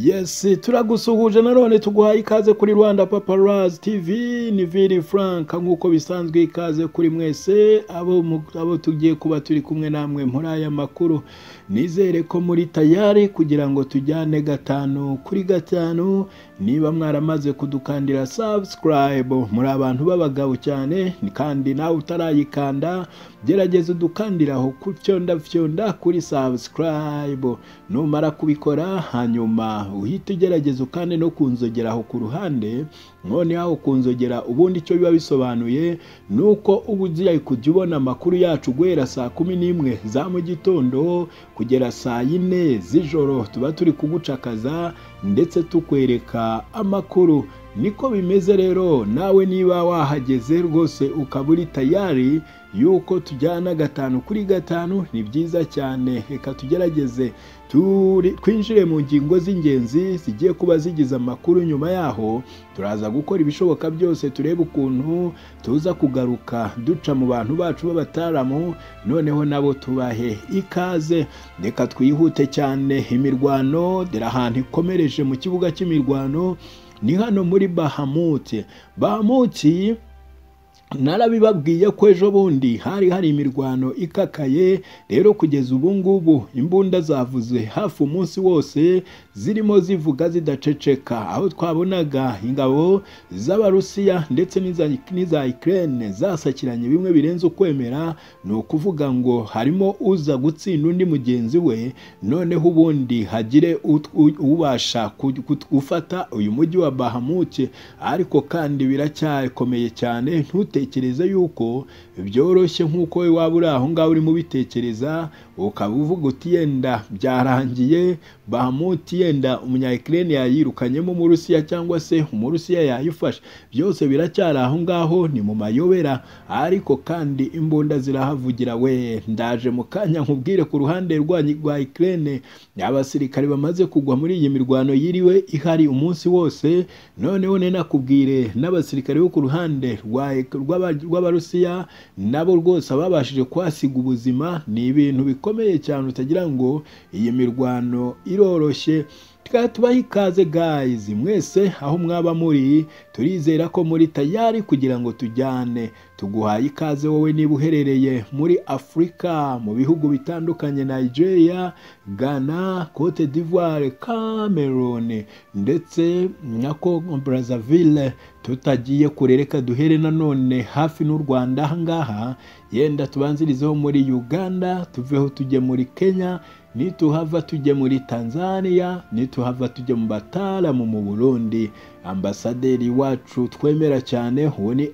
yesi turagusuhuje nanone tuguhaye ikaze kuri rwanda paparazi tivi ni viri frank nk'uko bisanzwe ikaze kuri mwese abo mu- abo tugiye kuba turi kumwe namwe muri aya makuru nizere ko muri tayari kugira ngo tujyane gatanu kuri gatanu niba mwaramaze kudukandira sabusikarayibu muri abantu b'abagabo cyane ni kandi nawe utarayikanda gerageza udukandiraho ku fyonda fyonda kuri sabusikarayibu numara kubikora hanyuma uhite ugerageza ukande no kunzogeraho ku ruhande noneho kunzogera ubundi icyo biba bisobanuye ni uko uba ugiye kujya ubona amakuru yacu guhera saa kumi n'imwe za mu gitondo kugera saa yine z'ijoro tuba turi kugucakaza ndetse tukwereka amakuru niko bimeze rero nawe niba wahageze rwose ukaba uri tayari yuko tujyana gatanu kuri gatanu ni byiza cyane reka tugerageze turi- twinjire mu ngingo z'ingenzi zigiye kuba zigize amakuru nyuma yaho turaza gukora ibishoboka byose turebe ukuntu tuza kugaruka duca mu bantu bacu b'abataramu noneho nabo tubahe ikaze reka twihute cyane imirwano dore ahantu ikomereje mu kibuga cy'imirwano ni hano muri bahamuti bahamuti narabibabwiye ko ejo bundi hari hari imirwano ikakaye rero kugeza ubu ngubu imbunda zavuze hafi umunsi wose zirimo zivuga zidaceceka aho twabonaga ingabo z'abarusiya ndetse n'iza- n'iza ikirere zasakiranye bimwe birenze ukwemera ni ukuvuga ngo harimo uza gutsinda undi mugenzi we noneho ubundi hagire ut- u- ubasha ku- ku- gufata uyu mujyi wa bahamuke ariko kandi biracyakomeye cyane ntutekereze yuko byoroshye nk'uko we waba uri aho ngaho urimo ubitekereza ukaba uvuga uti yenda byarangiye bahamuti yenda umunyayikirene yayirukanyemo umurusiya cyangwa se umurusiya yayifashe byose biracyari aho ngaho ni mu mayobera ariko kandi imbunda zirahavugira we ndaje mu kanya nkubwire ku ruhande rwanyu rwa ikirere abasirikare bamaze kugwa muri iyi mirwano yiriwe ihari umunsi wose noneho ninakubwire n'abasirikare bo ku ruhande rwa- rw'aba- rw'abarusiya nabo rwose ababashije kuhasiga ubuzima ni ibintu bikomeye cyane utagira ngo iyi mirwano iroroshye tukaba tubaha ikaze gayizi mwese aho mwaba muri turizera ko muri tayari kugira ngo tujyane tuguhaye ikaze wowe niba uherereye muri afurika mu bihugu bitandukanye nigeria ghana cote d'ivoire cameroon ndetse na congo brazzaville tutagiye kure reka duhere nanone hafi n'u rwanda ahangaha yenda tubanzirizeho muri uganda tuveho tujye muri kenya nituhava tujye muri tanzania nituhava tujye mu bataalamu mu burundi ambasaderi wacu twemera cyane uwo ni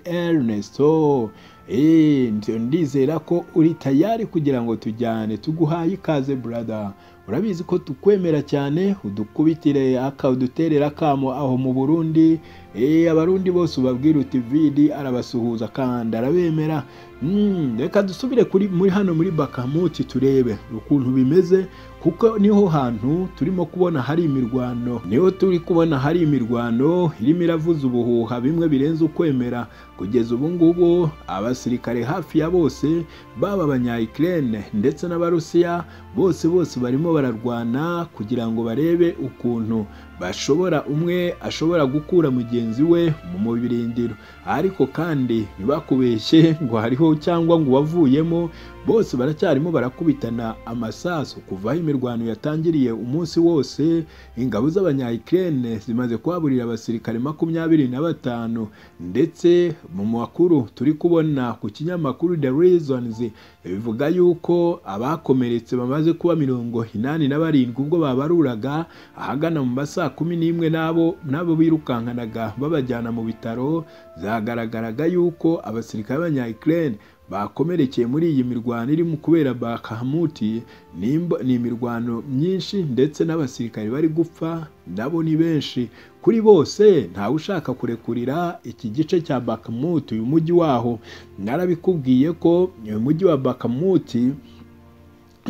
ernesto Eh, ndio ndizera ko uri tayari kugira ngo tujyane tuguhaye ikaze brother urabizi ko tukwemera cyane udukubitire aka uduterera akamo aho mu burundi Eh, abarundi bose ubabwira uti vidi arabasuhuza kandi arabemera Mm, reka dusubire kuri muri hano muri bakamuti turebe ukuntu bimeze kuko niho hantu turimo kubona hari imirwano niho turi kubona hari imirwano irimo iravuza ubuhuha bimwe birenze ukwemera kugeza ubu ngubu abasirikare hafi ya bose baba abanyayikirene ndetse n'abarusiya bose bose barimo bararwana kugira ngo barebe ukuntu bashobora umwe ashobora gukura mugenzi we mu birindiro ariko kandi ntibakubeshye ngo hariho cyangwa ngo wavuyemo bose baracyarimo barakubitana amasasu kuva aho imirwano yatangiriye umunsi wose ingabo z'abanyayikirene zimaze kuhaburira abasirikare makumyabiri na batanu ndetse mu makuru turi kubona ku kinyamakuru the reasons bivuga yuko abakomeretse bamaze kuba mirongo inani na barindwi ubwo babaruraga ahagana mu ma saa kumi n'imwe n'abo n'abo birukankanaga babajyana mu bitaro zagaragaraga yuko abasirikare b'abanyayikirene bakomerekeye muri iyi mirwano irimo kubera bakahamuti nimba- ni imirwano myinshi ndetse n'abasirikare bari gupfa nabo ni benshi kuri bose ntawe ushaka kurekurira iki gice cya bakamuti uyu mujyi waho narabikubwiye ko uyu mujyi wa bakamuti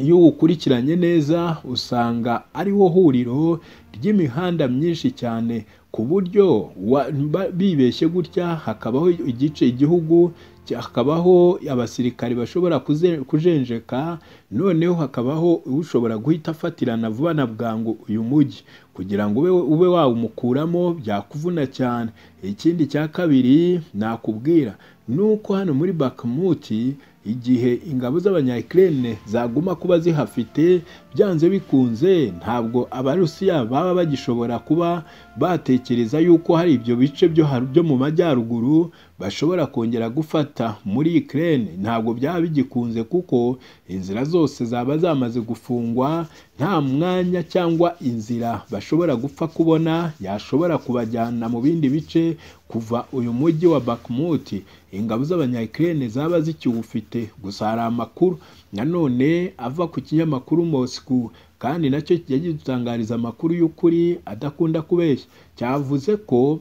iyo uwukurikiranye neza usanga ariwo huriro ry'imihanda myinshi cyane ku buryo wa- ba- bibeshye gutya hakabaho igice igihugu hakabaho abasirikari bashobora kuze- kujenjeka noneho hakabaho ushobora guhita afatirana vuba na bwangu uyu mujyi kugira ngo ube ube wawumukuramo byakuvuna cyane ikindi cya kabiri nakubwira ni uko hano muri bakamuti igihe ingabo z'abanyakirene zaguma kuba zihafite byanze bikunze ntabwo abarusiya baba bagishobora kuba batekereza yuko hari ibyo bice byo har- byo mu majyaruguru bashobora kongera gufata muri Ukraine ntabwo byaba bigikunze kuko inzira zose zaba zamaze gufungwa nta mwanya cyangwa inzira bashobora gupfa kubona yashobora kubajyana mu bindi bice kuva uyu mujyi wa Bakhmut ingabo z'abanyakirene zaba zikiwufite gusa hari amakuru nanone ava ku kinyamakuru Moscow kandi nacyo kijya gidutangariza amakuru y'ukuri adakunda kubeshya cyavuze ko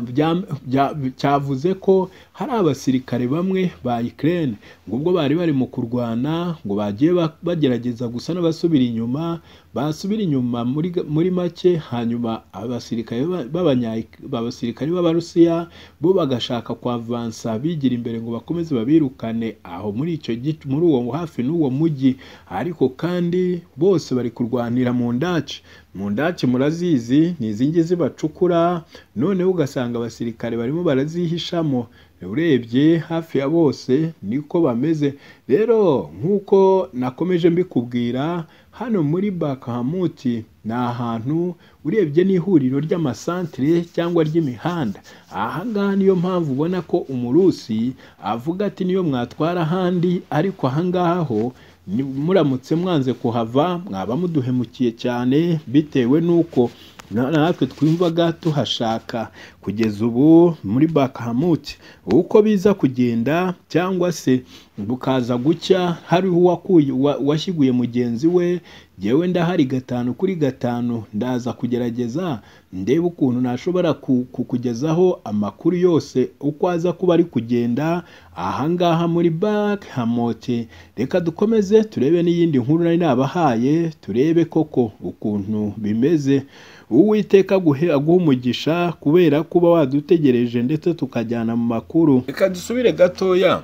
bya- bya- cyavuze ko hari abasirikare bamwe ba Ukraine ngo ubwo bari bari mu kurwana ngo bagiye ba- bagerageza gusa n'abasubira inyuma basubira inyuma muri, muri make hanyuma abasirikare ba- b'abanya- b'abasirikare b'abarusiya bo bagashaka kwavansa bigira imbere ngo bakomeze babirukane aho muri icyo gice muri uwo hafi n'uwo mujyi ariko kandi bose bari kurwanira mu ndaci mu ndaci murazizi ni izingi zibacukura noneho ugasanga abasirikare barimo barazihishamo urebye hafi ya bose niko bameze rero nk'uko nakomeje mbikubwira hano muri bakahamuti ni ahantu urebye n'ihuriro ry'amasantire cyangwa ry'imihanda aha ngaha niyo mpamvu ubona ko umurusi avuga ati niyo mwatwara ahandi ariko aha ngaha ho ni- muramutse mwanze kuhava mwaba muduhemukiye cyane bitewe n'uko na- natwe twumvaga tuhashaka kugeza ubu muri bakahamuti uko biza kugenda cyangwa se bukaza gucya hariho uwakuye uwa- uwashyiguye mugenzi we jyewe ndahari gatanu kuri gatanu ndaza kugerageza ndebe ukuntu nashobora ku- kukugezaho amakuru yose uko aza kuba ari kugenda ahangaha muri bakahamuti reka dukomeze turebe n'iyindi nkuru nari nabahaye turebe koko ukuntu bimeze uwiteka aguhe aguhe umugisha kubera kuba wadutegereje ndetse tukajyana mu makuru reka dusubire gatoya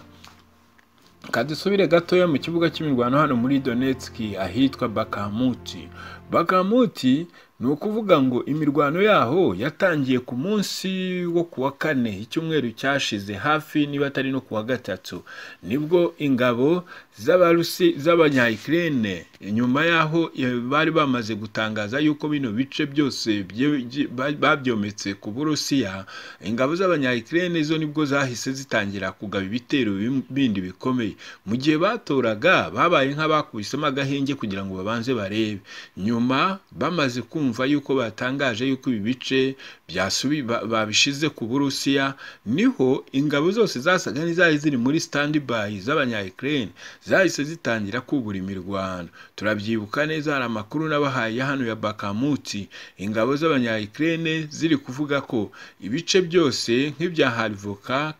reka dusubire gatoya mu kibuga cy'imirwano hano muri donetski ahitwa bakamuti bakamuti ni ukuvuga ngo imirwano yaho yatangiye ku munsi wo ku wa kane icyumweru cyashize hafi niba atari no ku wa gatatu nibwo ingabo z'abarusi z'abanyayikirene nyuma y'aho eh, bari bamaze gutangaza yuko bino bice byose bye- bye- ba- babyometse ku burusiya ingabo z'abanyayikirene zo nibwo zahise zitangira kugaba ibitero bim- bindi bikomeye mu gihe batoraga babaye nk'abakubisemo agahenge kugira ngo babanze barebe nyuma bamaze kumva yuko batangaje yuko ibi bice byasubi ba- babishize ku burusiya niho ingabo zose zasaga n'izari ziri muri standby z'abanyayikirene zahise zitangira kubura imirwano turabyibuka neza hari amakuru n'abahaye hano ya bakamuti ingabo z'abanyayikirene ziri kuvuga ko ibice byose nk'ibya harivoka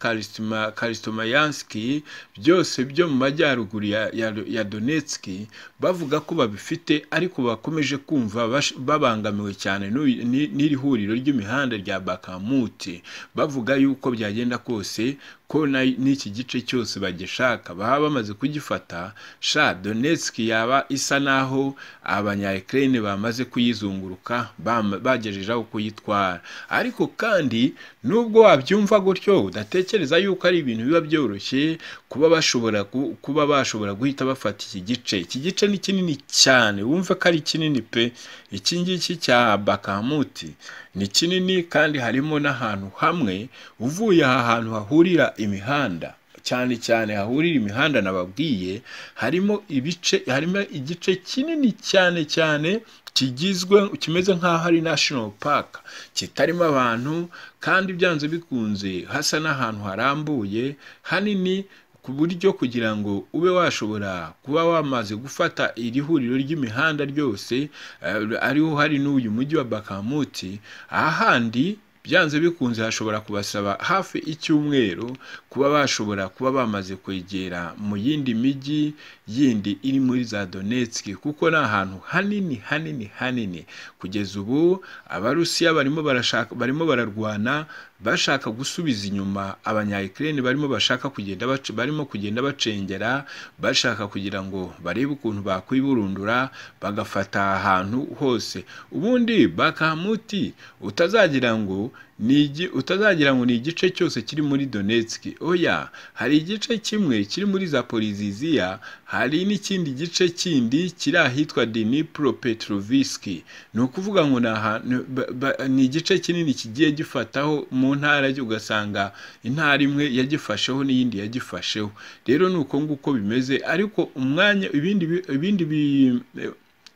karisimayanski byose byo mu majyaruguru ya, ya, ya donetski bavuga ko babifite ariko bakomeje kumva bash- babangamiwe cyane n'uyu- ni- n'iri huriro ry'imihanda rya bakamuti bavuga yuko byagenda kose ko na- n'iki gice cyose bagishaka baba bamaze kugifata sha donetski yaba isa naho abanyayikirene bamaze kuyizunguruka bam- bagejejeho kuyitwara ariko kandi nubwo wabyumva gutyo udatekereza yuko ari ibintu biba byoroshye kuba bashobora gu- kuba bashobora guhita bafata iki gice iki gice ni kinini cyane wumve ko ari kinini pe iki ngiki cya bakamuti ni kinini kandi harimo n'ahantu hamwe uvuye aha hantu hahurira imihanda cyane cyane hahurira imihanda nababwiye harimo ibice harimo igice kinini cyane cyane kigizwe kimeze nk'aho ari national park kitarimo abantu kandi byanze bikunze hasa n'ahantu harambuye hanini ku buryo kugira ngo ube washobora kuba wamaze gufata iri huriro ry'imihanda ryose eh, ariho hari n'uyu mujyi wa bakamuti ahandi byanze bikunze hashobora kubasaba hafi icyumweru kuba bashobora kuba bamaze kwegera mu yindi mijyi yindi iri muri za donetski kuko ni ahantu hanini hanini hanini kugeza ubu abarusiya barimo barashaka barimo bararwana bashaka gusubiza inyuma abanyayikireni barimo bashaka kugenda bac- barimo kugenda bacengera bashaka kugira ngo barebe ukuntu bakwiburundura bagafata ahantu hose ubundi bakamuti utazagira ngo ni igi- utazagira ngo ni igice cyose kiri muri Donetsk oya hari igice kimwe kiri muri Zaporizhia hari n'ikindi gice kindi kiri ahitwa Dnipro Petrovsk ni ukuvuga ngo ni ahantu ba- ba- ni igice kinini kigiye gifataho mu ntara ugasanga intara imwe yagifasheho n'iyindi yagifasheho rero ni uko nguko bimeze ariko umwanya ibindi bi- ibindi bi-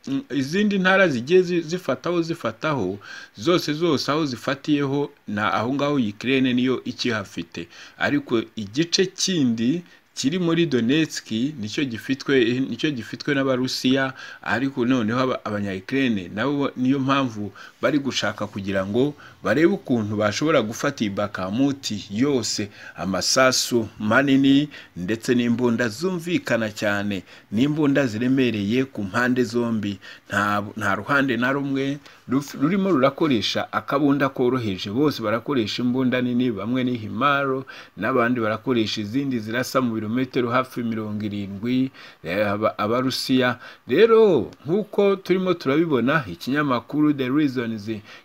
Mm, izindi ntara zigiye zi- zifataho zifataho zose zose aho zifatiyeho na aho ngaho Ukraine niyo ikihafite ariko igice kindi kiri muri Donetsk nicyo gifitwe nicyo gifitwe n'abarusiya ariko noneho aba- abanyayukraine nabo niyo mpamvu bari gushaka kugira ngo barebe ukuntu bashobora gufata iyi bakamuti yose amasasu manini ndetse n'imbunda zumvikana cyane n'imbunda ziremereye ku mpande zombi nta nta ruhande na rumwe ruf- rurimo rurakoresha akabunda koroheje bose barakoresha imbunda nini bamwe ni himaro n'abandi barakoresha izindi zirasa mu birometero hafi mirongo irindwi eh, aba- abarusiya rero nk'uko turimo turabibona ikinyamakuru the reasons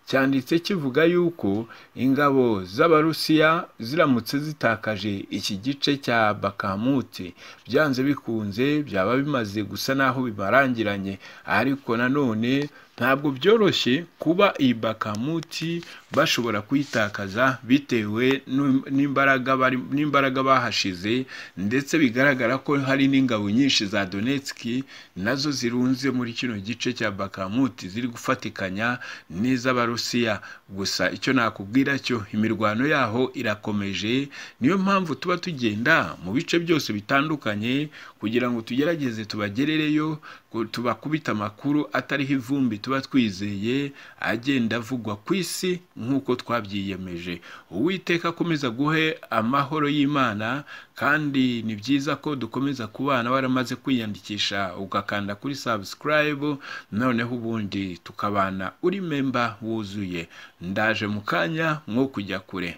cyanditse kivuga yuko ingabo z'abarusiya ziramutse zitakaje iki gice cya bakamuti byanze bikunze byaba bimaze gusa n'aho bibarangiranye ariko nanone ntabwo byoroshye kuba iyi bakamuti bashobora kuyitakaza bitewe n'im- n'imbaraga bari- n'imbaraga bahashize ndetse bigaragara ko hari n'ingabo nyinshi za donetski nazo zirunze muri kino gice cya bakamuti ziri gufatikanya n'iz'abarusiya gusa icyo nakubwira cyo imirwano yaho irakomeje niyo mpamvu tuba tugenda mu bice byose bitandukanye kugira ngo tugerageze tubagerereyo ku- tubakubite amakuru atariho ivumbi tuba twizeye agenda avugwa ku isi nk'uko twabyiyemeje uwiteka akomeza guhe amahoro y'imana kandi ni byiza ko dukomeza kubana waramaze kwiyandikisha ugakanda kuri subscribe noneho ubundi tukabana uri memba wuzuye ndaje mu kanya mwo kujya kure